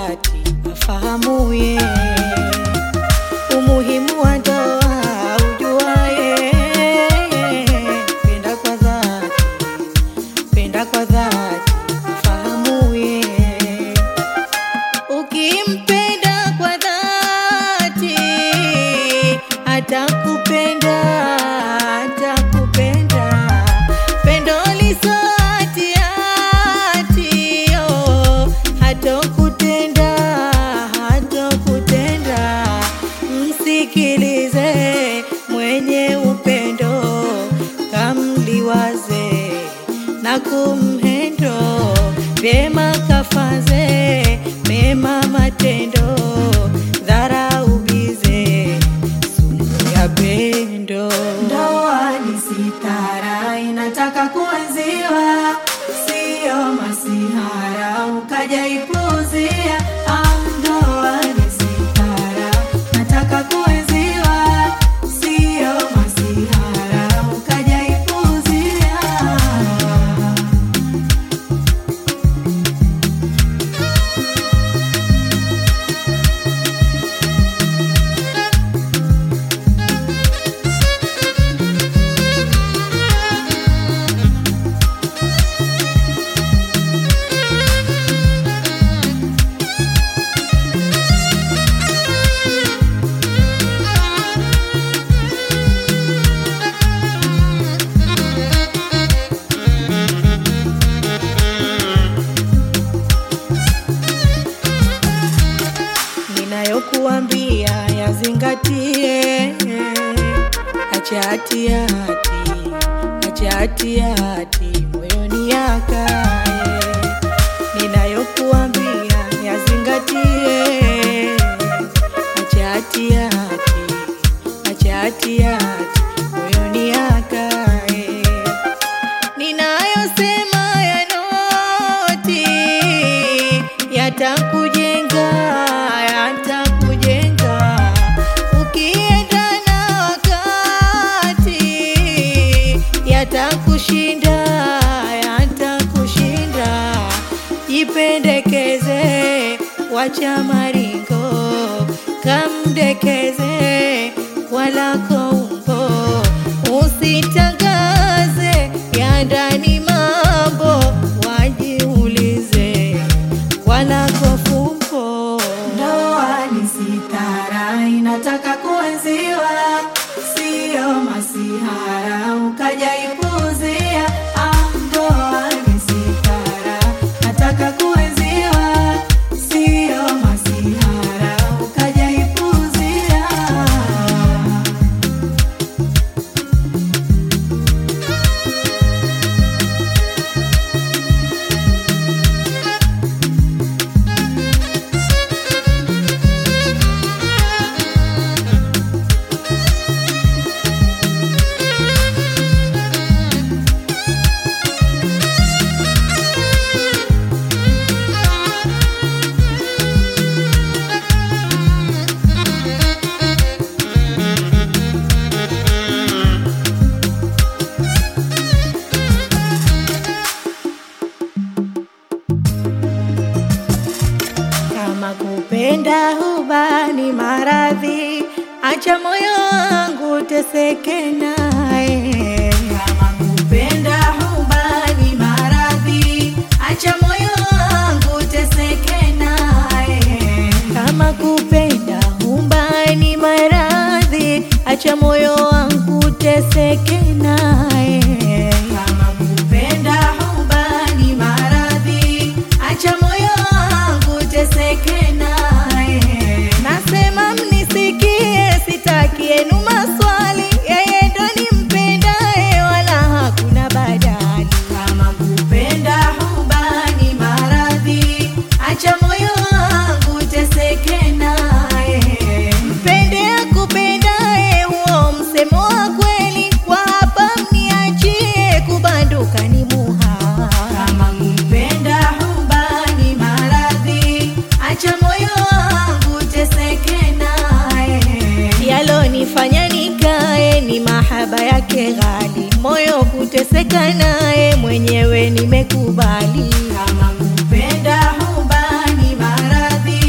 dhati afahamuye umuhimu wa ndoa ujuaye. Penda kwa dhati, penda kwa dhati afahamuye. Ukimpenda kwa dhati atakupenda, atakupenda. Pendo lisati ati oh, hatokutenda, hatokutenda. Msikilize mwenye upendo, kamliwaze na kumhendo vyema, kafaze mema matendo, dharaubize sumu ya pendo. Ndoa ni sitara, inataka kuenziwa, sio masihara ukaja ipuzia. Ah, ndoa ni sitara, nataka kuenziwa, sio masihara ukaja ipuzia. ninayokuambia yazingatie, acha hati hati, acha hati hati moyoni yakae. Ninayokuambia yazingatie, acha hati hati, acha hati hati moyoni yakae ninayosema ya noti yatakujenga, yatakujenga ukienda na wakati, yatakushinda, yatakushinda. Jipendekeze, wacha maringo, kamdekeze walako umbo, usitangaze ya ndani mambo, wajiulize walako fumbo. Ndoa ni sitara, inataka kuenziwa, sio masihara ukaja ipuzia. Ah, ndoa ni sitara, nataka kuenziwa, sio masihara ukaja ipuzia. Kama kupenda huba ni maradhi, acha moyo wangu teseke naye. Kama kupenda huba ni maradhi, acha moyo wangu teseke naye. Kama kupenda huba ni maradhi, acha moyo wangu teseke naye. Kama kupenda huba ni maradhi, acha moyo wangu teseke naye. Nasema mnisikie, sitaki yenu maswali, yeye ndo nimpendaye, wala hakuna badali. Kama kupenda huba ni maradhi, acha moyo wangu teseke naye. Mpende akupendaye, huo msemo wa kweli, kwa hapa mniachie, kubanduka ni muhali. Kama kupenda huba ni maradhi, acha moyo wangu teseke naye. Yalonifanya nikae ni mahaba yake ghali, moyo kuteseka naye, mwenyewe nimekubali. Kama kupenda huba ni maradhi,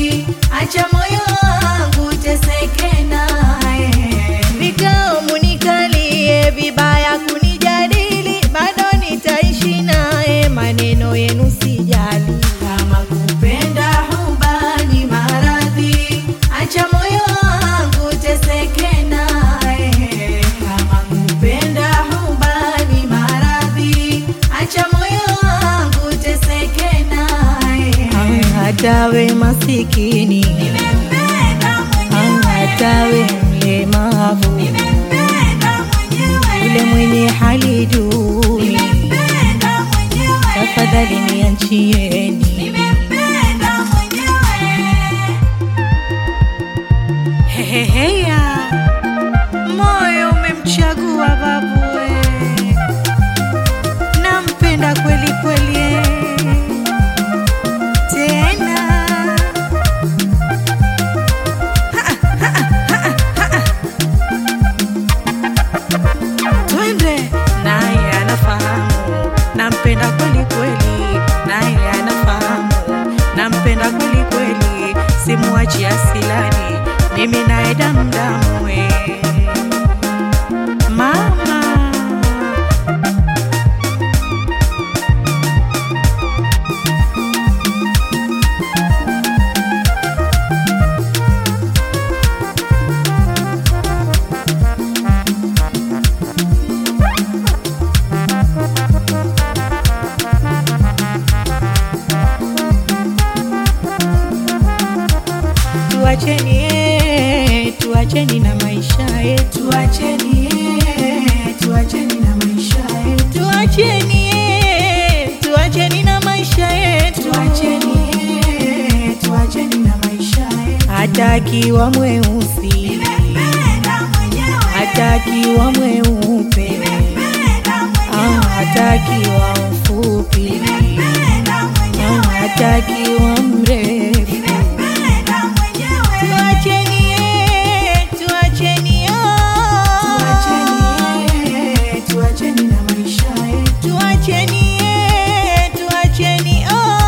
hatawe masikini au hatawe mlemavu yule mwenye hali duni tafadhali niachieni heheheya moyo umemchagua babue nampenda kweli kweli eh. tena twende naye anafahamu nampenda kweli kweli naye anafahamu nampenda kweli kweli simwachi asilani mimi naye damdamu eh. mama tuacheni eh, tuacheni na maisha yetu Tuacheni, eh, tuacheni na maisha yetu. tuacheni eh, tuacheni na maisha yetu Tuacheni, eh, tuacheni na maisha yetu. hata akiwa mweusi Nimempenda mwenyewe, hata akiwa mweupe nimempenda au mwenyewe, hata akiwa mfupi nimempenda au mwenyewe, hata akiwa mrefu nimempenda mwenyewe. tuacheni eh, tuacheni oh. Tuacheni, eh, tuacheni na maisha yetu. tuacheni eh, tuacheni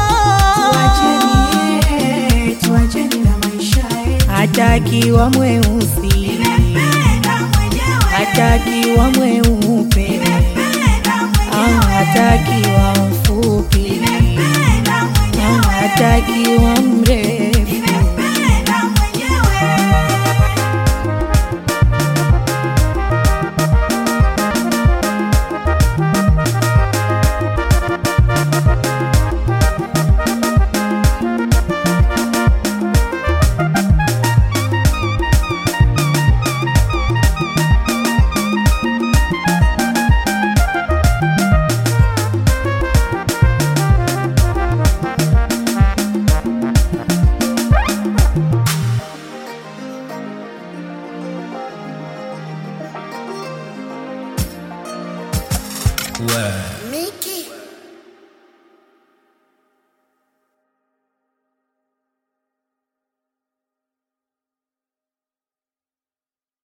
oh. Tuacheni, eh, tuacheni na maisha yetu. hata akiwa mweusi Nimempenda mwenyewe, hata akiwa mweupe nimempenda au mwenyewe, hata akiwa mfupi nimempenda au mwenyewe, hata akiwa mrefu nimempenda mwenyewe. Ouais. Mickey